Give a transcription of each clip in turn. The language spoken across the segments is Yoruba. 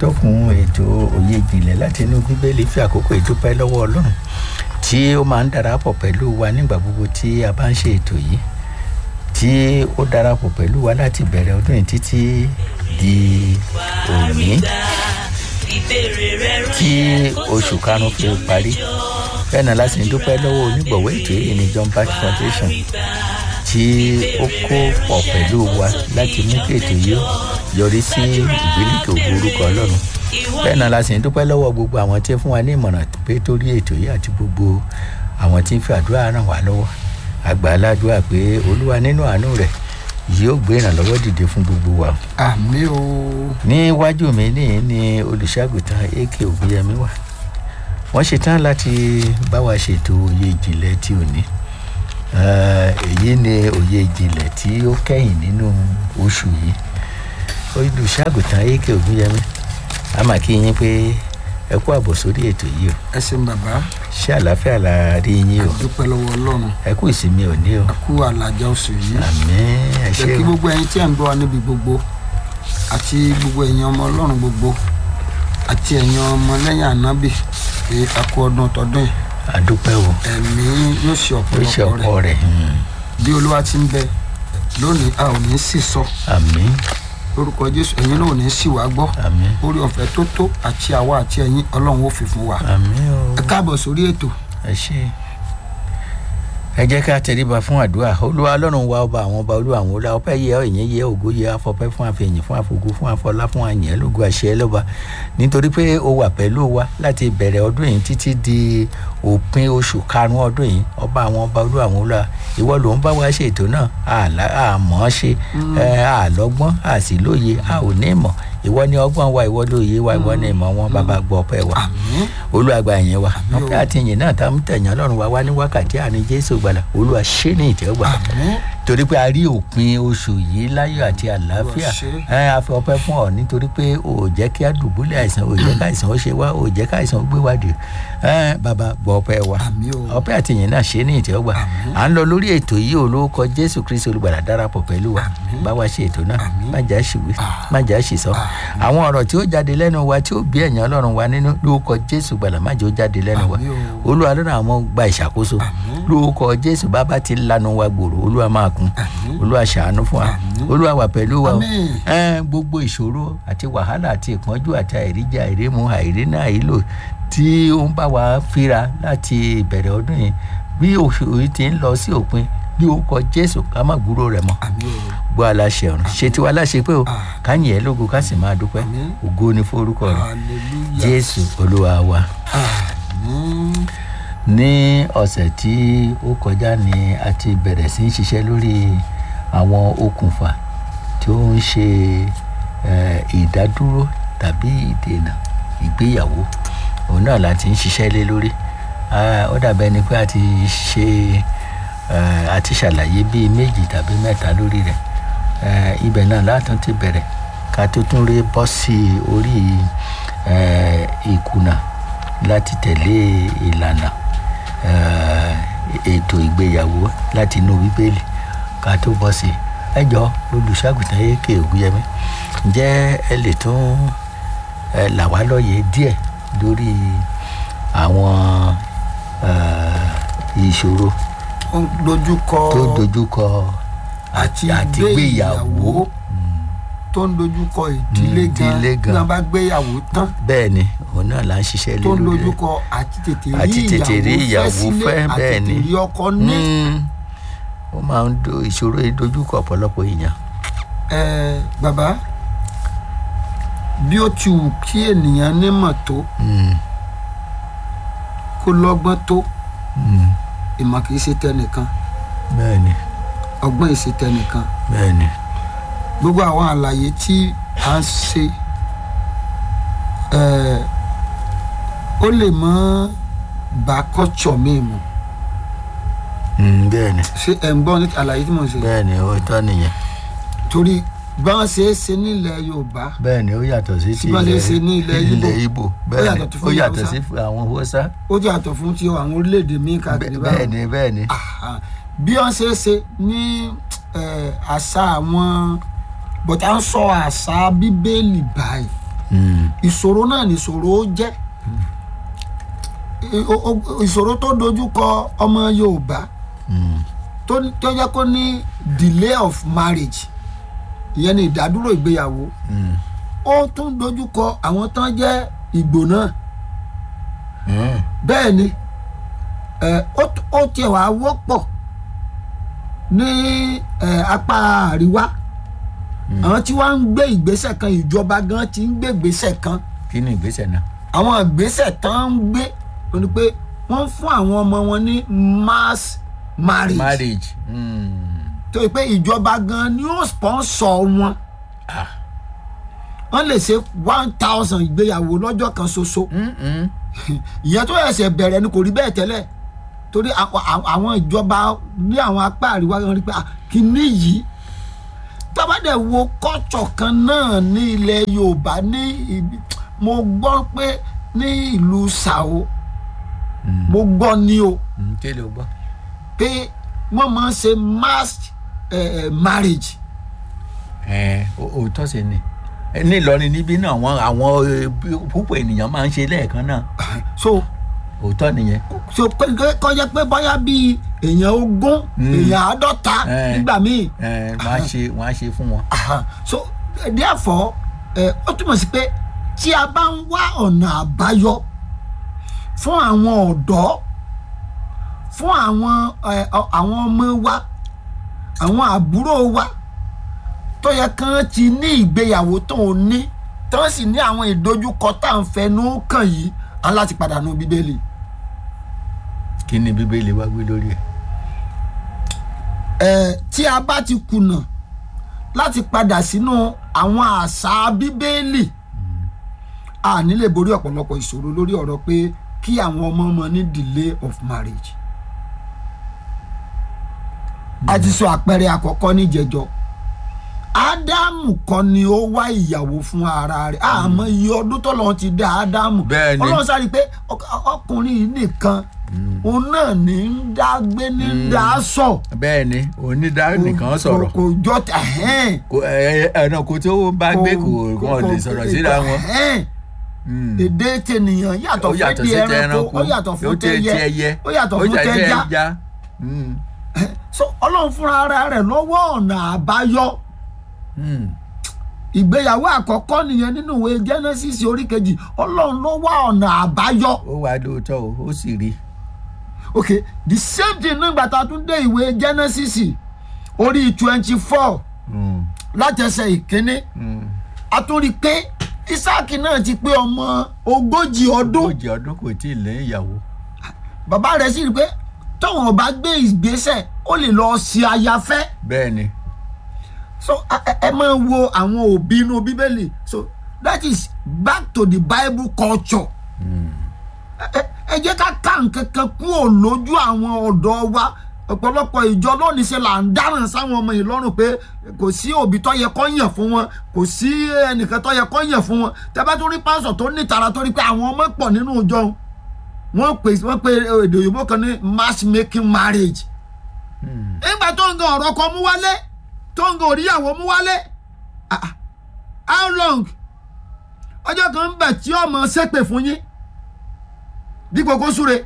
atọ́kùn ètò òye ìjìnlẹ̀ láti inú bíbélì fi àkókò ìdúpẹ́ lọ́wọ́ ọlọ́run tí ó máa ń darapọ̀ pẹ̀lú wa nígbà gbogbo tí a bá ń ṣe ètò yìí tí ó darapọ̀ pẹ̀lú wa láti bẹ̀rẹ̀ ọdún yìí títí di òní tí oṣù karùn-ún fi parí bẹ́ẹ̀ náà láti ń dúpẹ́ lọ́wọ́ onígbọ̀wọ́ ètò yìí ní John Bat Foundation tí ó kó pọ̀ pẹ̀lú wa láti mú kí ètò yìí yọrí sí ìgbélùkè ògo orúkọ ọlọ́run bẹ́ẹ̀ náà láti ń dúpẹ́ lọ́wọ́ gbogbo àwọn tí ń fún wa ní ìmọ̀ràn pé torí ètò yìí àti gbogbo àwọn tí ń fi àdúrà ràn wá lọ́wọ́ àgbà aládùúrà pé olúwa nínú àánú rẹ̀ yóò gbé ìrànlọ́wọ́ dìde fún gbogbo wa. àmì o. níwájú mi ní ní olùṣàgùtàn ak ògbéyẹmí wà wọ́n ṣetán láti bá wa ṣètò òye ìjìnlẹ̀ tí ò ní èyí ni òye ìjìnlẹ̀ tí ó kẹ́yìn nínú oṣù yìí olùṣàgùtàn ak ògbéyẹmí a máa kí yín pé ẹ kú àbọ̀ sórí ètò yìí o ẹ ṣeun bàbá ṣé àlàáfíà la rí yín o dúpẹ́ lọ́wọ́ ọlọ́run ẹ kú ìsinmi òní o ẹ kú àlàjá oṣù yìí àmín ẹ ṣé jẹ́ kí o gbogbo ẹ̀yin tí ẹ̀ ń gbọ́ wa níbi gbogbo àti gbogbo ẹ̀yin ọmọ ọlọ́run gbogbo àti ẹ̀yin ọmọ lẹ́yìn ànábì pé a kú ọdún tọdún yìí àdúpẹ́ o ẹ̀mí yóò ṣe ó ṣe ọ̀pọ̀lọpọ̀ ọ̀pọ̀ rẹ̀ rẹ̀ hmm, bí olúwa ti ń bẹ lónìí a ò ní sì sọ àmín lórúkọ jésù ẹ̀yin náà ò ní sì wá gbọ́ àmín orí ọ̀fẹ́ tó tó àti àwa àti ẹ̀yin ọlọ́run ó fi fún wa àmín o ẹ káàbọ̀ sórí ètò ẹ ṣé ẹ jẹ́ ká tẹríba fún àdúrà olúwa ọlọ́run wa ọba àwọn ọba olúwa àwọn ọlá ọpẹ́ yẹ ọ ìyẹn yẹ ògo yẹ afọpẹ́ fún àfẹ̀yìn fún àfògo fún àfọlá fún àyàn lógo àṣẹ lọ́ba nítorí pé o wà pẹ̀lú wa láti bẹ̀rẹ̀ ọdún yìí títí di òpin oṣù karùn-ún ọdún yìí ọba àwọn ọba olúwa àwọn ọlá ìwọ ló ń bá wa ṣe ètò náà àlá- àmọ́ ṣe ẹ, àlọ́gbọ́n àsìlóye a ò ní ìmọ̀ ìwọ ni ọgbọ́n wa ìwọ lóye wa ìwọ ni ìmọ̀ wọn bàbá gbọ́ ọpẹ́ wa àmín olùwàgbà yẹn wa Àmín o. ọpẹ́ àti ìyìn náà tá a mú tẹ̀yàn lọ́rùn wa wá ní wákàtí àní jésù gbàlà olúwa ṣé ní ìtẹ́wọ́gbà àmín torí pé a rí òpin oṣù yìí láyọ̀ àti àlàáfíà Olúwa ṣé. ẹ a fi ọpẹ́ fún ọ nítorí pé o ò jẹ́ kí a dùbúlẹ̀ àìsàn o ò jẹ́ kí àìsàn ó ṣe wá o ò jẹ́ kí àìsàn ó gbé wá dé ẹ bàbá gbọ́ ọpẹ́ wa àmín o ọpẹ́ àti ìyìn náà ṣe ní ìtẹ́wọ́gbà Àmín. à ń lọ lórí ètò yìí olórúkọ jésù kristu olùgbàlà darapọ̀ pẹ̀lú wa Àmín. bá wa ṣe ètò náà Àmín. má jà ṣìwé Ah. má jà ṣìsọ àwọn ọ̀rọ̀ tí ó jáde lẹ́nu wa tí ó bí ẹ̀yàn ọlọ́run wa nínú lórúkọ jésù gbàlà má jẹ́ ó jáde lẹ́nu wa Àmín o. olúwa lọ́nà àwọn gba ìṣàkóso Àmín. lórúkọ jésù bàbá ti lanu wa gbòòrò olúwa máa kún Àmín. olúwa ṣàánú fún wa Àmín. olúwa wà pẹ̀lú wa o. Àmín. Ẹ́n, gbogbo ìṣòro àti wàhálà àti ìpọ́njú àti àìríjẹ àìrímu àìrínà àìlò tí ó ń bá wa fíra láti ìbẹ̀rẹ̀ ọdún yìí bí oṣù yìí ti ń lọ sí òpin ní orúkọ jésù ká má gbúrò rẹ̀ mọ́ àmín o gbọ́ aláṣẹ ọ̀run ṣe tiwa láṣẹ pé o Ah. ká yìn ẹ́ lógo ká sì máa dúpẹ́ Àmín. ògo ni forúkọ rẹ̀ hallelujah jésù olúwa wa àmín ní ọ̀sẹ̀ tí ó kọjá ni a ti bẹ̀rẹ̀ sí í ṣiṣẹ́ lórí àwọn okùnfà tí ó ń ṣe eh, ìdádúró tàbí ìdènà ìgbéyàwó òun náà la ti ń ṣiṣẹ́ lé lórí Ah, ó dàbẹ́ ni pé a ti ṣe eh, a ti ṣàlàyé bíi méjì tàbí mẹ́ta lórí rẹ̀ Eh, ibẹ̀ náà látún ti bẹ̀rẹ̀ ká tó tún rí bọ́ sí orí eh, ìkùnà láti tẹ̀lé ìlànà eh, ètò ìgbéyàwó láti inú bíbélì ká tó bọ́ sí ẹ jọ olùṣàgùtàn èké ògúnyẹmí ǹjẹ́ ẹ lè tún ẹ là wá lóye díẹ̀ lórí àwọn eh, ìṣòro ó ń dojúkọ tó dojúkọ àti àti gbéyàwó gbéyàwó tó ń dojúkọ ìdílé Mm, gan ìdílé bí gan. wọn bá gbéyàwó tán bẹ́ẹ̀ ni òun náà là ń ṣiṣẹ́ lé tó ń lórí rẹ̀. dojúkọ àti tètè Àti rí tètè rí ìyàwó ìyàwó fẹ́ sílé fẹ́, àti bẹ́ẹ̀ tètè ni. rí ọkọ ní. Mm. ó máa ń do ìṣòro yìí dojúkọ ọ̀pọ̀lọpọ̀ èèyàn ẹ bàbá bí ó ti wù kí ènìyàn nímọ̀ tó Mm, kó lọ́gbọ́n tó mm. ìmọ̀ kì í ṣe tẹnìkan bẹ́ẹ̀ ni ọgbọ́n ì ṣe tẹnìkan bẹ́ẹ̀ ni gbogbo àwọn àlàyé tí a ń ṣe ẹ ó lè mọ bá kọ́tsọ̀ mi mu Mm, bẹ́ẹ̀ ni ṣé ẹ̀ ń gbọ́ ní àlàyé tí mo ń ṣe bẹ́ẹ̀ ni ó tọ́ nìyẹn torí bá wọn ṣe é ṣe nílẹ̀ yorùbá bẹ́ẹ̀ ni ó yàtọ̀ sí ti Tí wọ́n lè ṣe ní ilẹ̀ Ìgbò. ilẹ̀ Ìgbò bẹ́ẹ̀ yàtọ̀ ni tó ó fún yàtọ̀ Haúsá. sí àwọn Haúsá ó jẹ́ àtọ̀ fún ti àwọn orílẹ̀-èdè míì káàkiri bẹ́ẹ̀ ni bẹ́ẹ̀ ni Aha. bí wọ́n ṣe é ṣe ní eh, àṣà àwọn bọ̀tà ń sọ àṣà bíbélì báyìí Mm. ìṣòro náà ni ìṣòro ó jẹ́ I- o- o- ìṣòro tó dojú kọ ọmọ yorùbá Mm. tó tó jẹ́ kó ní delay of marriage ìyẹn ni ìdádúró ìgbéyàwó Mm. ó tún dojú kọ àwọn tán jẹ́ ìgbò náà Mm. bẹ́ẹ̀ ni ẹ, ó t- ó tiẹ̀ wá wọ́pọ̀ ní ẹ, apá àríwá àwọn tí wọ́n ń gbé ìgbésẹ̀ kan ìjọba gan ti ń gbé ìgbésẹ̀ kan kí ni ìgbésẹ̀ náà. àwọn ìgbésẹ̀ tán ń gbé ó ní pé wọ́n fún àwọn ọmọ wọn ní mass marriage marriage. Mm. tó yẹ pé ìjọba gan ni ó sponsor wọn Ah. wọ́n lè ṣe one thousand ìgbéyàwó lọ́jọ́ kan ṣoṣo Mm. Mm. ìyẹn tó ẹsẹ̀ bẹ̀rẹ̀ ni kò rí bẹ́ẹ̀ tẹ́lẹ̀ torí àwọn- àwọn àwọn ìjọba ní àwọn apá àríwá wọn rí pé ah, kínní yìí tábàdẹ̀ wo kọ́tsọ̀ kan náà ní ilẹ̀ yorùbá ní ibi mo gbọ́ pé ní ìlú sàó mo gbọ́ ni o Mm. kí ló gbọ́. pé wọ́n máa ń ṣe mass eh, eh, marriage ẹ ó- òótọ́ sí ni Ẹ, ní Ìlọrin níbí náà àwọn àwọn eh, bí- púpọ̀ ènìyàn máa ń ṣe lẹ́ẹ̀kan náà so òótọ́ nìyẹn. so pé kọjá pé bóyá bíi èèyàn ogún Mm. èèyàn àádọ́ta Eh. nígbà míì ẹ wọ́n á ṣe wọ́n á ṣe fún wọn. Aha. so eh, therefore ẹ ó túmọ̀ sí pé tí a bá ń wá ọ̀nà àbáyọ fún àwọn ọ̀dọ́ fún àwọn ẹ, ọ- àwọn ọmọ wa àwọn àbúrò wa tó yẹ kán ti ní ìgbéyàwó tó ń ní tó sì ní àwọn ìdojúkọ tá à ń fẹnu kàn yìí á láti padà nù bíbélì. kí ni bíbélì wá gbé lórí ẹ̀. ẹ tí a bá ti kùnà láti padà sínú àwọn àṣà bíbélì a ní lè borí ọ̀pọ̀lọpọ̀ ìṣòro lórí ọ̀rọ̀ pé kí àwọn ọmọ ọmọ ní delay of marriage. a ti sọ àpẹẹrẹ àkọ́kọ́ níjẹjọ ádámù kọ́ ni ó wá ìyàwó fún ara rẹ̀ àmọ́ iye ọdún tọ́lọ́run ti dá ádámù Bẹ́ẹ̀ ni. ọlọ́run sáré pé ọk- ọkùnrin yìí nìkan òun náà ní ń dá gbé ní ń dá sọ bẹ́ẹ̀ ni onídàá nìkan sọ̀rọ̀ kò jọ tà hẹ́n kò ẹ ẹnà kò tó bá gbé kò wọn lè sọ̀rọ̀ síra wọn. hẹ́n Mm. èdè tènìyàn yàtọ̀ ó fún yàtọ̀ ti sí ti ẹranko ẹranko ó yàtọ̀ fún ó ti ti ti ẹyẹ ẹyẹ ó yàtọ̀ fún ti ẹja ẹja. Mm. so ọlọ́run fúnra ara rẹ̀ lọ́wọ́ ọ̀nà àbáyọ Mm. ìgbéyàwó àkọ́kọ́ nìyẹn nínú ìwé genesis orí kejì ọlọ́run ló wá ọ̀nà àbáyọ ó wà lóòótọ́ o ó sì rí. ok the same thing nígbà tá a tún dé ìwé genesis orí twenty four Mm. látẹsẹ̀ ìkíní Mm. a tún rí i pé isaac náà ti pé ọmọ ogójì ọdún ogójì ọdún kò tí ì lé ìyàwó. bàbá rẹ̀ sì rí i pé tóun ò bá gbé ìgbésẹ̀ ó lè lọ sí ayafẹ́ bẹ́ẹ̀ ni. so ẹ- ẹ ẹ máa wo àwọn òbí inú bíbélì so that is back to the bible culture ẹ- ẹ- ẹ jẹ́ ká ká nǹkan kan kúrò lójú àwọn ọ̀dọ́ wa ọ̀pọ̀lọpọ̀ ìjọ lónìí ṣe là ń dáràn sáwọn ọmọ yìí lọ́rùn pé kò sí òbí tó yẹ kó yàn fún wọn kò sí ẹnìkan tó yẹ kó yàn fún wọn tẹ́bá tó rí pásọ̀ tó ní ìtara tó rí pé àwọn ọmọ pọ̀ nínú ìjọ wọn pè wọ́n pe èdè òyìnbó kan ní matchmaking marriage nígbà tó ń gan ọ̀rọ̀ kan mú wálé tó ń gan òríyàwó mú wálé ah, ah, how long ọjọ́ kan ń bẹ̀ tí ọmọ ṣépè fún yín dípò kó súre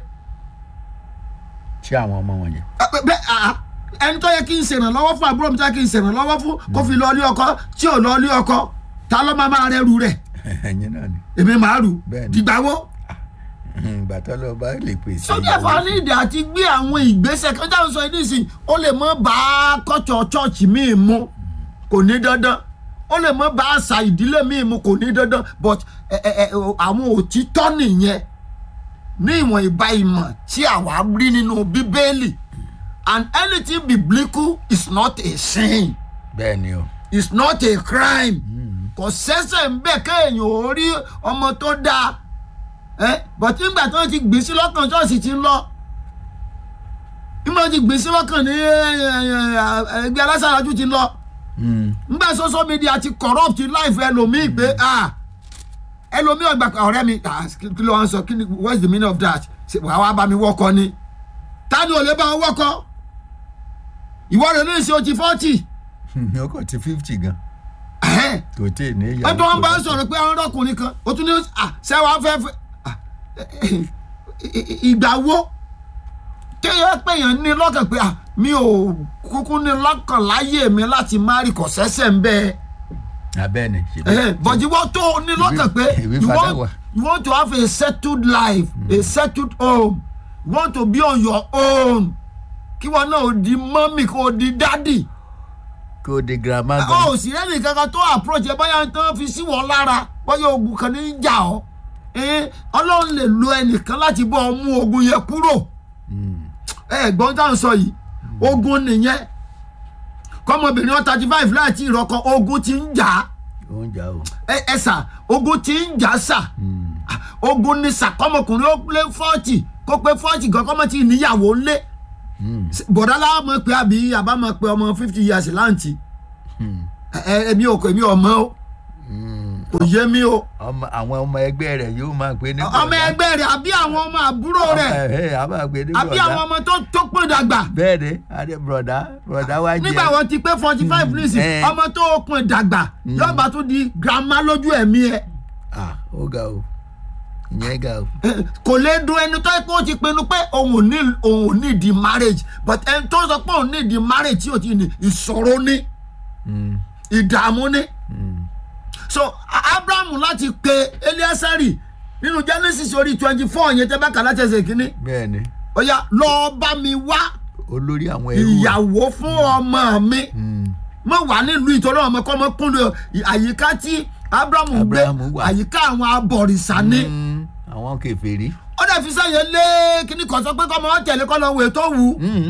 ṣé àwọn ọmọ wọn yẹn. Ah, bẹ- bẹ- ah, ah, ẹni tó yẹ kí n ṣèrànlọ́wọ́ fún àbúrò mi tó yẹ kí n ṣèrànlọ́wọ́ fún kó fi lọ ilé ọkọ tí ò lọ ilé ọkọ ta ló máa máa rẹ́rù rẹ̀ ẹ̀yin náà ni. èmi màá rù Bẹ́ẹ̀ni. dìgbàwó ìgbà tó lọ bá lè pèsè. sójú ẹ̀fọ́ nídìí àti gbé àwọn ìgbésẹ̀ kan táwọn sọ yìí nísìn ó lè mọ́ bá kọ́tsọ̀ chọ́ọ̀chì míì mu kò ní dandan ó lè mọ́ bá àṣà ìdílé míì mu kò ní dandan but ẹ, ẹ, ẹ, àwọn òtítọ́ nìyẹn ní ìwọ̀n ìbá ìmọ̀ tí àwa rí nínú bíbélì and anything biblical is not a sin bẹ́ẹ̀ ni o. is not a crime kò sẹ́sẹ̀ ń bẹ̀ kéèyàn ò rí ọmọ tó dáa ẹ bọ̀tí nígbà tí wọ́n ti gbé sí lọ́kàn ṣọ́ọ̀ṣì ti ń lọ nígbà tí wọ́n ti gbé sí lọ́kàn ní ẹ, ẹ, ẹ, ẹgbẹ́ alásàrájú ti ń lọ Mm. nígbà social media ti corrupt life ẹlòmíì pé ah ẹlòmíì ọgbà ọ̀rẹ́ mi ah, kí kí ló wá ń sọ kí ni what's the meaning of that ṣe wàá wá bá mi wọ́kọ ni ta ni ò lè bá wọn wọ́kọ ìwọ rẹ̀ ní ìṣe o ti forty ó kò ti fifty gan. Ẹ̀hẹ́n. kò tí ì ní ìyàwó. ẹ tó wọn bá kò ń sọ̀rọ̀ pé àwọn ọkùnrin kan ó tún ní à sẹ́wọ̀n afẹ́fẹ́ à, ìgbà wo kéèyàn péyàn ní lọ́kàn pé à mi ò kúkú ní lọ́kàn láyé mi láti má rí kọ̀ sẹ́sẹ̀ ń bẹ́ẹ̀ abẹ́ni. bọ̀dí wọ́n tó ní lọ́kàn pé ìwé you padà want, wà. you want to have a settled life a settled home you want to be on your own kí wọn náà ò di mọ́mì kó o di dádì kò di girama gan. ó sì rẹ́nì kankan tó approach ẹ báyà tán fi sí wọn lára báyà ogun kan ní í jà ọ́ Eh, ọlọ́run lè lo ẹnìkan láti bọ́ ọ mú ogun yẹn kúrò ẹ gbọ́n tá à ń sọ yìí ogun nìyẹn kọ́mọbìnrin ọ̀tá thirty five láti ìrọ̀kọ ogun ti ń jà á oúnjẹ o. ẹ ẹ sà ogun ti ń jà sà ogun ni sà kọ́mọkùnrin ó lé fọ́ọ̀tì kó pé fọ́ọ̀tì gan kọ́mọ tí níyàwó ńlé bọ̀dá láwọn mọ̀ pé àbí àbá mọ̀ pé ọmọ fifty years láǹtì ẹ ẹ èmi ò kò èmi ò mọ̀ o kò yé mi o ọmọ àwọn ọmọ ẹgbẹ́ rẹ̀ yóò máa pè ní. ọmọ ẹgbẹ́ rẹ̀ àbí àwọn ọmọ àbúrò rẹ̀ rẹ̀. a máa pè ní àbí àwọn bọ̀dá. ọmọ tó tó pọ̀ dàgbà bẹ́ẹ̀ ni adé bọ̀dá bọ̀dá wá jẹ́. nígbà wọn ti pé forty five nísìn Eh. ọmọ tó pọ̀ dàgbà yóò bá tún di grandma lójú ẹ̀mí ẹ̀. ah ó ga o ìyẹn ga o. kò lè dùn ẹni tó yẹ kó o ti pinnu pé òun ò ní òun ò ní di marriage but ẹni tó sọ pé òun ní di marriage tí o ti ní ìṣòro ní Mm, ìdààmú ní. mm. so A- abrahamu láti pe eliasari nínú genesis orí twenty four yẹn tẹ́ bá kà láti ẹsẹ̀ kínní bẹ́ẹ̀ ni ó yá lọ́ọ́ bá mi wá olórí àwọn ẹrú. rẹ̀. ìyàwó fún ọmọ mi Mm, mo wà nílùú ìtọ́jú ọmọ kọ́ ọmọ kúnlẹ̀ àyíká tí abrahamu gbé Abrahamu wà. àyíká àwọn abọ̀rìṣà ní. mm, àwọn kèfèrí. ó dẹ̀ fi sẹ́yìn lé kíní kan sọ pé kọ́mọ wọn tẹ̀lé kọ́ lọ wò tó wù ú. Mm.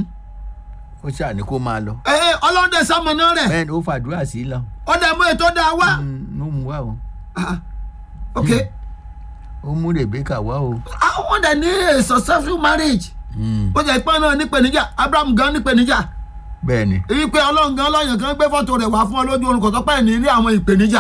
ó ṣàní kó máa lọ. ẹ ọlọ́dẹ sọmọnà rẹ̀ bẹ́ẹ̀ ni ó fàdúrà sí i lọ. ó dẹ̀ mú ètò dáa wá. Mm, ló mú wá o. Ah, ok ó mú Rebecca wá o. àwọn dẹ̀ ní a successful marriage Mm, ó jẹ́ pé náà nípèníjà abraham gan nípèníjà bẹ́ẹ̀ ni. èyí pé ọlọ́run gan lọ́yàn kan gbé fọ́tò rẹ̀ wá fún ọ lójú orun kò tó pẹ́ ní ní àwọn ìpèníjà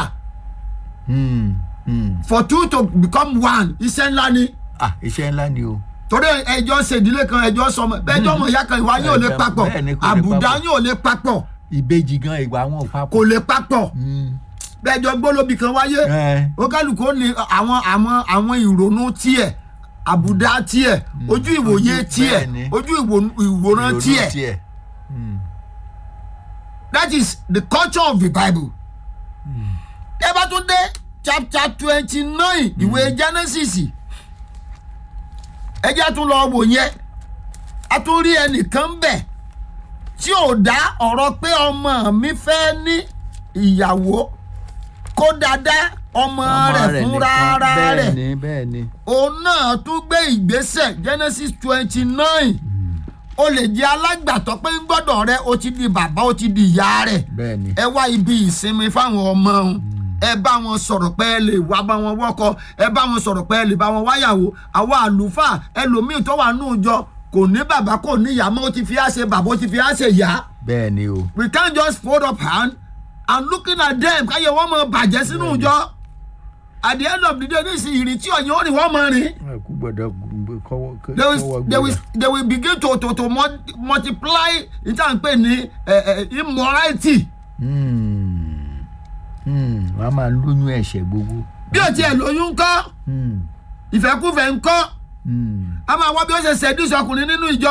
Mm, mm. for two to become one iṣẹ́ ńlá ni ah iṣẹ́ ńlá ni o. torí ẹjọ́ ṣèdílé kan ẹjọ́ sọmọ bẹ́ẹ̀jọ́ ọmọ ìyá kan ìwà yín ò lè Bẹ́ẹ̀ papọ̀ bẹ́ẹ̀ ni kò lè àbùdá papọ̀. yín ò lè papọ̀ ìbejì gan ìwà wọn ò kò papọ̀. lè papọ̀ Mm, bẹ́ẹ̀jọ́ gbólóbì kan wáyé ẹ, ó kálukú ní àwọn àwọn àwọn ìrònú tiẹ̀ àbùdá tiẹ̀ ojú ìwòye ojú- tiẹ̀ bẹ́ẹ̀ ni. ojú ìwò- ìwòran ìrònú tiẹ̀ tiẹ̀. Mm, that is the culture of the bible. ẹ bá tún dé chapter twenty nine ìwé genesis ẹ jẹ́ tún lọ wò yẹn a tún rí ẹnìkan bẹ̀ tí ò dá ọ̀rọ̀ pé ọmọ mi fẹ́ ní ìyàwó kó dáadáa ọmọ rẹ̀ fún rárá bẹ́ẹ̀ rẹ̀ ni bẹ́ẹ̀ ni. òun náà tún gbé ìgbésẹ̀ genesis twenty nine o lè jẹ́ alágbàtọ́ pé ń gbọ́dọ̀ rẹ o ti di bàbá o ti di ìyá rẹ̀ bẹ́ẹ̀ ni. ẹ wá ibi ìsinmi fáwọn ọmọ wọn ẹ bá wọn sọ̀rọ̀ pé ẹ lè wá bá wọn wọ́kọ ẹ bá wọn sọ̀rọ̀ pé ẹ lè bá wọn wáyàwó àwọn àlùfáà ẹlòmíì tó wà nù jọ kò ní bàbá kò ní ìyá mọ́ ó ti fi á ṣe bàbá ó ti fi á ṣe ìyá bẹ́ẹ̀ ni o. we can't just fold up hand and looking at them káyọ̀ wọ́n mọ bàjẹ́ sínú ìjọ at the end of the day ní ìsìn ìrètí ọ̀yìn ó rìn wọ́n mọ rìn kú gbọ́dọ̀ kọ́wọ́ they will they will they will begin to to to mul- multiply ìtàn pé ní eh, eh, immorality wọ́n á máa lóyún ẹ̀ṣẹ̀ gbogbo. bí o tiẹ̀ lóyún ńkọ́ Mm, ìfẹ́kúfẹ́ ńkọ́ mm. a máa wá bí ó ṣe ṣẹ́dúṣe ọkùnrin nínú ìjọ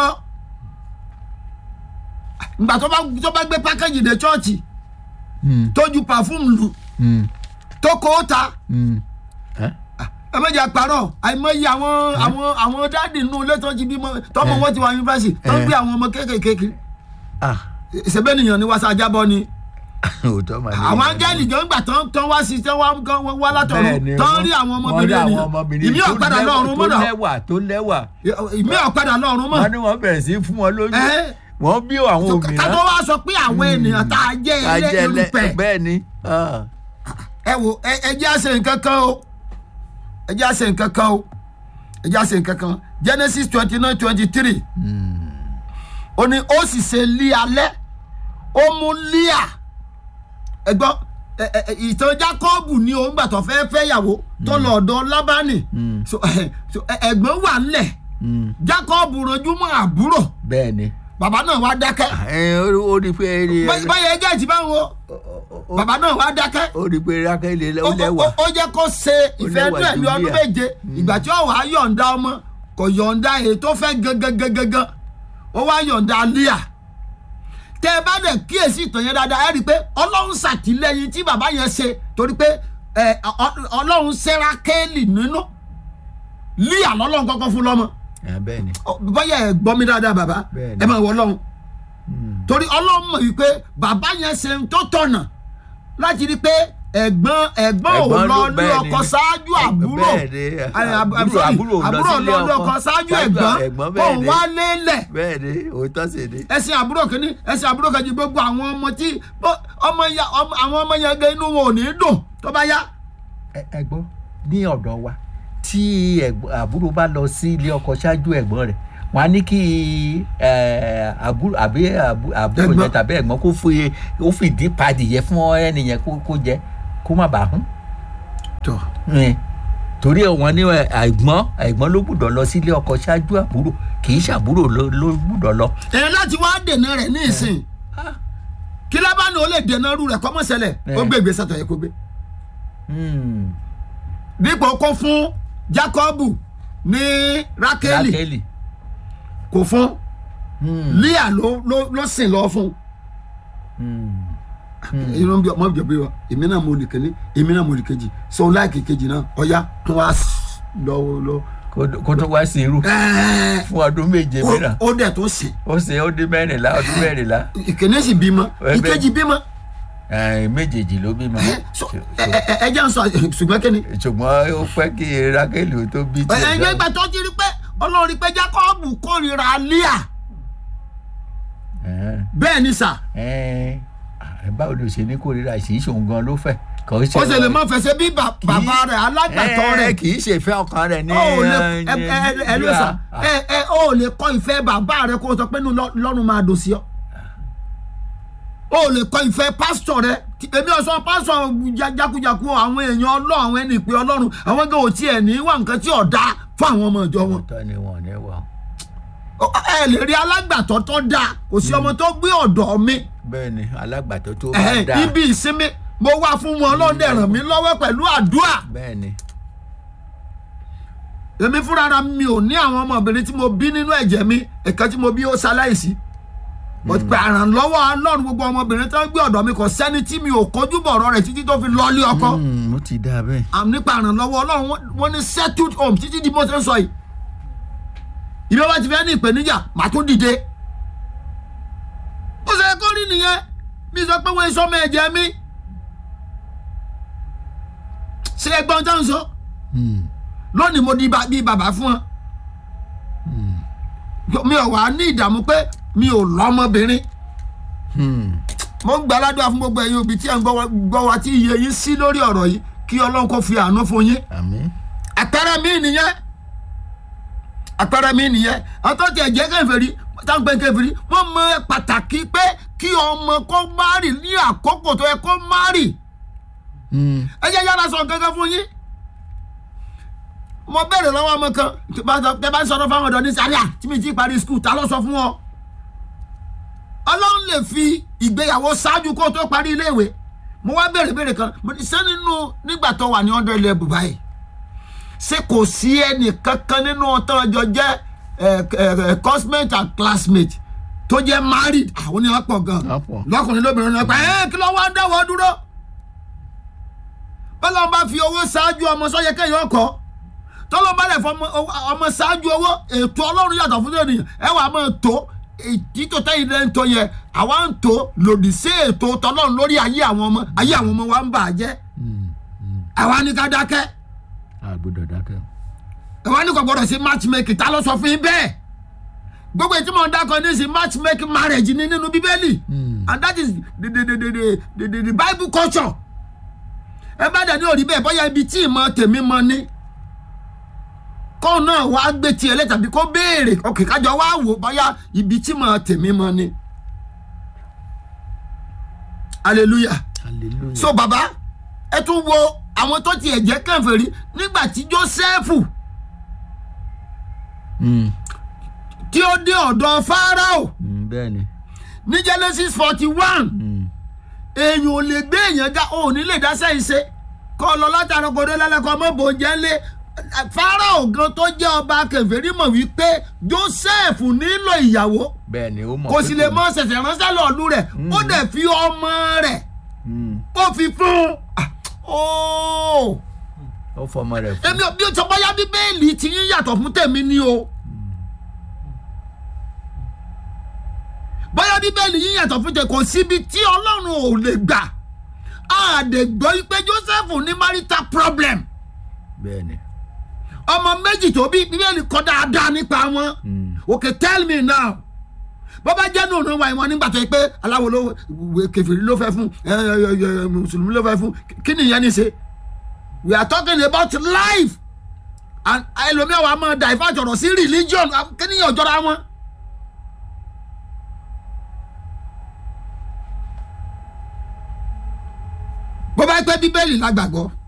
ìgbà tó bá tó bá gbé pákéjì dé chọ́ọ̀chì Mm, tó ju pàfúùmù lù mm, tó kó o ta mm. Ẹ́? ẹ méjì àpárọ̀ àìmọye àwọn àwọn àwọn dáàdì nínú ilé tó ti bímọ tọmọ Eh. wọn ti wà yunifásitì tó ń Eh. gbé àwọn ọmọ kéékèèké ah ṣẹbẹ́ nìyàn ni wàásù ajábọ̀ ni òótọ́ màá ní. àwọn áńgẹ́lì gan gbà tán tán wá sí tán wá gan wá látọ̀run Bẹ́ẹ̀ni, tán wọ́n- rí àwọn wọ́n rí ọmọbìnrin àwọn ènìyàn ọmọbìnrin ìmí tó ọ̀padà lẹ́wà- lọ́run tó mọ́nà lẹ́wà tó lẹ́wà. ìmí ọ̀padà lọ́run mọ́ wọ́n ní wọ́n bẹ̀rẹ̀ sí í fún wọn lóyún. Eh. wọ́n bí àwọn ká òmìnira. tó wá sọ pé àwọn ènìyàn tá a jẹ́ ilé ajẹlẹ irúpẹ̀ bẹ́ẹ̀ ni. ah. ẹ wo ẹ ẹ jẹ́ àṣẹ nǹkan kan o ẹ jẹ́ àṣẹ nǹkan kan o ẹ jẹ́ àṣẹ nǹkan kan genesis twenty nine twenty three ó ní ó sì ṣe lí alẹ́ ó mú líà ẹ gbọ́ ẹ ẹ ẹ, ìtàn jákọ́ọ̀bù ni òun gbà tó fẹ́ fẹ́ yàwó tó lọ ọ̀dọ̀ lábánì so ẹ so, ẹ, ẹ̀gbọ́n wà ńlẹ̀ Mm, jákọ́ọ̀bù ranjú mọ́ àbúrò bẹ́ẹ̀ ni. bàbá náà wá dákẹ́ ẹ ó rí pé Bá- báyọ̀ ẹgẹ́ ìtì bá ń wo bàbá náà wá dákẹ́ ó rí pé rákẹ́lẹ́ ó ó lẹ́wà ó- ó jẹ́ kó ṣe ìfẹ́ lẹ́wà inú ẹ̀ ní ọdún Júlíà. méje ìgbà tí ó wàá yọ̀ǹda ọmọ kò yọ̀ǹda èyí tó fẹ́ gangan ó wá yọ̀ǹda líà tẹ ẹ bá dẹ̀ kíyèsí ìtàn yẹn dáadáa ẹ rí i pé ọlọ́run ṣàtìlẹ́yìn tí bàbá yẹn ṣe torí pé ẹ, ọ- ọlọ́run ṣẹ́ra kéèlì nínú líà lọ́lọ́run kọ́kọ́ fún lọ́mọ ẹ bẹ́ẹ̀ ni Ọ, bóyá ẹ gbọ́ mi dáadáa bàbá Bẹ́ẹ̀ni. ẹ máa wọ ọlọ́run torí ọlọ́run mọ̀ wípé bàbá yẹn ṣe ń tó tọ̀nà láti rí i pé ẹ̀gbọ́n ẹ̀gbọ́n ò Ẹ̀gbọ́n lọ ló- ní bẹ́ẹ̀ ọkọ ni. ṣáájú àbúrò Bẹ́ẹ̀ ni. Ay, ab- Àbúrò- sorry, àbúrò lọ àbúrò sílé lọ ní ọkọ. ọkọ ṣáájú Ṣáájú ẹ̀gbọ́n ẹ̀gbọ́n, bẹ́ẹ̀ òun ni. wá lélẹ̀ bẹ́ẹ̀ ni òótọ́ sì ni. ẹsìn àbúrò kìíní ẹsìn àbúrò kejì gbogbo àwọn ọmọ tí bó- ọmọ ya ọmọ- àwọn ọmọ yẹn gẹ inú wọn ò ní dùn tó bá yá Ẹ- ẹ gbọ́ ní ọ̀dọ̀ wa tí ẹ̀gbọ́n- àbúrò bá lọ sí ilé ọkọ ṣáájú ẹ̀gbọ́n rẹ̀ wọ́n á ní kí ẹ, àbúrò àbí àbú- àbúrò Ẹ̀gbọ́n. yẹn tàbí ẹ̀gbọ́n kó fi ó fìdí padì yẹ fún ẹnìyẹn kó kó jẹ kó má bàa hún. tọ Ẹ, torí wọn ní ẹ, ẹ̀gbọ́n ẹ̀gbọ́n ló gbúdọ̀ lọ sí ilé ọkọ ṣáájú àbúrò kì í ṣàbúrò ló ló gbúdọ̀ lọ. ẹ láti wá dènà rẹ̀ ní ìsìn kí lábàánù ó lè dènà irú rẹ̀ kọ́mọ́sẹ̀lẹ̀ ó Ẹ. gbé ìgbésẹ̀ tó yẹ kó gbé Hmm, dípò kó fún Jákọ́bù ní Rákélì Rákélì. kò fún Hmm, Líà ló ló ló sìn lọ fún hmm. inú bí ọmọ bíi wa èmi náà mo lè kéde èmi náà mo lè kejì so láìkè kejì náà ọ̀ya tó wá s- lọ lọ. Kó- kó tó wá sí irú Ẹ́ẹ̀, fún ọdún méje ó- mìíràn ó dẹ̀ tó sìn ó ṣe ó dín mẹ́rìnlá ọdún mẹ́rìnlá ìkíní sì bímọ Ẹ bẹ́ẹ̀. ìkejì bímọ ẹ, méjèèjì ló bímọ Ẹ́, so, ẹ ẹ- ẹ jẹ́ n sọ ṣùgbọ́n kí ni. ṣùgbọ́n ó pẹ́ kí rákẹ́lì ó tó bí ẹ ẹ náà. ìgbà tó ti rí pé ọlọ́run rí pé Jákọ́bù kórìíra Líà Ẹ́, bẹ́ẹ̀ ni sà ẹ́, ẹ báwo ló ṣe ní kórìíra sí ìṣòun gan ló fẹ́ kò ṣe ó sì lè má fẹsẹ̀ bí bà- Kì í- bàbá rẹ̀ alágbàtọ́ Ẹ́, rẹ̀ kì í ṣe ìfẹ́ ọkàn rẹ̀ ní ó lè ẹ, ẹ ẹ ẹ ẹ ló sà ẹ ẹ ó lè kọ́ ìfẹ́ bàbá rẹ̀ kó o sọ pé inú lọ- lọ́run máa dùn sí ọ. ó lè kọ́ ìfẹ́ pásítọ̀ rẹ̀ Tí- èmi ò sọ pásítọ̀ ja- jákujàku àwọn èèyàn ọlọ́run àwọn ẹni ìpè ọlọ́run àwọn gan ò tiẹ̀ ní wà nǹkan tí ò dáa fún àwọn ọmọ ìjọ wọn. ọ̀tọ̀ ni wọn ò ní wà Ó- ẹ lè rí alágbàtọ́ tó dáa kò sí ọmọ tó gbé ọ̀dọ̀ mi bẹ́ẹ̀ ni alágbàtọ́ tó bá Ẹ̀hẹ́n, dáa ibi ìsinmi mo wá fún wọn ọlọ́run dẹ̀ ràn mí lọ́wọ́ pẹ̀lú àdúrà bẹ́ẹ̀ ni èmi fúnra mi ò ní àwọn ọmọbìnrin tí mo bí nínú ẹ̀jẹ̀ mi ẹ̀ka tí mo bí ó ṣaláìsí mo ti pè àrànlọ́wọ́ ọlọ́run gbogbo ọmọbìnrin tó ń gbé ọ̀dọ̀ mi kò sẹ́ni tí mi ò kojú bọ̀ ọ̀rọ̀ rẹ̀ títí tó fi lọ́ọ́lé ọkọ Hmm, ó ti dáa bẹ́ẹ̀ àmì nípa àrànlọ́wọ́ ọlọ́run wọ́n- wọ́n ní settled home títí di bó ṣe ń sọ yìí ìbí wọ́n ti fẹ́ ní ìpèníjà màá tún dìde ó ṣe kó rí nìyẹn bí sọ pé wọ́n ń sọmọ ẹ̀jẹ̀ mi ṣé ẹgbọ́n tó ń sọ Hmm, lónìí mo di ba- bí bàbá fún ọ mi ò wá ní ìdààmú pé mi ò lọ́mọbìnrin hmm. mo ń gba aládùúgbò fún gbogbo ẹ̀yin òbí tí ẹ̀ ń gbọ́ wa- gbọ́ wa tí iye yín sí lórí ọ̀rọ̀ yìí kí ọlọ́run kó fi àánú fún yín àmín àpẹẹrẹ mi nìyẹn àpẹẹrẹ mi nìyẹn àtọ́ tí ẹ̀jẹ̀ kẹfẹ́rí táǹpẹ́ kẹfẹ́rí wọ́n mọ pàtàkì pé kí ọmọ kó márì ní àkókò tó yẹ kó márì Hmm, ẹ jẹ́ yára sọ nǹkan kan fún yín mo bẹ̀rẹ̀ lọ́wọ́ ọmọ kan tí bá sọ- tẹ bá ń sọ̀rọ̀ fáwọn ọ̀dọ́ ní sáríà tí mi ti parí skul ta ló sọ fún ọ ọlọ́run lè fi ìgbéyàwó ṣáájú kó tó parí iléèwé mo wá bẹ̀rẹ̀ bẹ̀rẹ̀ kan mo ní ṣé nínú nígbà tó wà ní hundred level báyìí ṣé kò sí ẹnì kankan nínú ọ̀tọ́ ọjọ́ jẹ́ cosmate and classmate tó jẹ́ married àwọn ni wọ́n pọ̀ gan Wọ́n pọ̀. lọ́kùnrin lóbìnrin náà pa ẹ́ kí ló wá ń dáwọ́ dúró bọ́lá bá fi owó ṣáájú ọmọ sọ́yẹ kẹ́yìn ọkọ̀ tọ́lọ́ bá lẹ̀ fọ ọmọ ṣáájú owó ètò ọlọ́run yàtọ̀ fún ènìyàn ẹ wàá máa tó títò tẹ́yìn lẹ́yìn tó yẹ àwa ń tó lòdì sí ètò tọ́lọ́run lórí ayé àwọn ọmọ ayé àwọn ọmọ wa ń bà á jẹ́ hmm, hmm. àwa ní ká dákẹ́ a gbọ́dọ̀ dákẹ́ àwa ní kò gbọdọ̀ sí matchmaking ta ló sọ fún yín bẹ́ẹ̀ gbogbo ètò mọ̀ ń dákọ̀ ní sí matchmaking marriage ní nínú bíbélì Hmm. and that is the the the the the, the, the, the bible culture ẹ bá dẹ̀ ní òrí bẹ́ẹ̀ bóyá ibi tí ìmọ̀ tèmi mọ ní kó náà wá gbé tiẹ̀ lẹ́ tàbí kó béèrè òkè kájọ wá wò bóyá ibi tí ìmọ̀ tèmi mọ ní hallelujah hallelujah so baba ẹ tún wo àwọn tó tiẹ̀ jẹ́ kèfèrí nígbà tí jósẹ́fù Hmm, tí ó dé ọ̀dọ̀ fáráò hmm. Mm, bẹ́ẹ̀ ni ní genesis forty one Mm, èèyàn ò lè gbé èèyàn ga ò ní lè dá sẹ́yìn ṣe kọ́ ọ lọ látara kọ́dé lálẹ́kọ́ ọmọ bòjẹ́ lé Fáráò gan tó jẹ́ ọba kèfèrí mọ̀ wípé Joseph nílò ìyàwó bẹ́ẹ̀ ni ó mọ̀ kò pé sì lè mọ ṣẹ̀ṣẹ̀ ránṣẹ́ lọ́ọ̀lù rẹ̀ ó dẹ̀ fi ọmọ rẹ̀ Mm, ó fi fún un. Ah, óò ó fọmọ rẹ̀ fún èmi ò bí o sọ bóyá bíbélì tí yín yàtọ̀ fún tèmi ni o bóyá bíbélì yín yàtọ̀ fún tèmi kò síbi tí ọlọ́run ò lè gbà á dè gbọ́ pé Joseph ní marital problem bẹ́ẹ̀ ni ọmọ méjì tó bí bíbélì kọ́ dáadáa nípa wọn Mm, okay tell me now bọ́bá jẹ́ nù ọ̀nà wa ìwọ̀n nígbà tó yẹ pé aláwo ló kẹfìrí ló fẹ́ fún ẹ, ẹ, ẹ, ẹ, mùsùlùmí ló fẹ́ fún kí ni ìyẹn ní ṣe we are talking about life and ẹlòmíà wa máa divert ọ̀rọ̀ sí religion kí ni ìyẹn ọ̀jọ́ra wọn. bọ́bá pẹ́ bíbélì la gbàgbọ́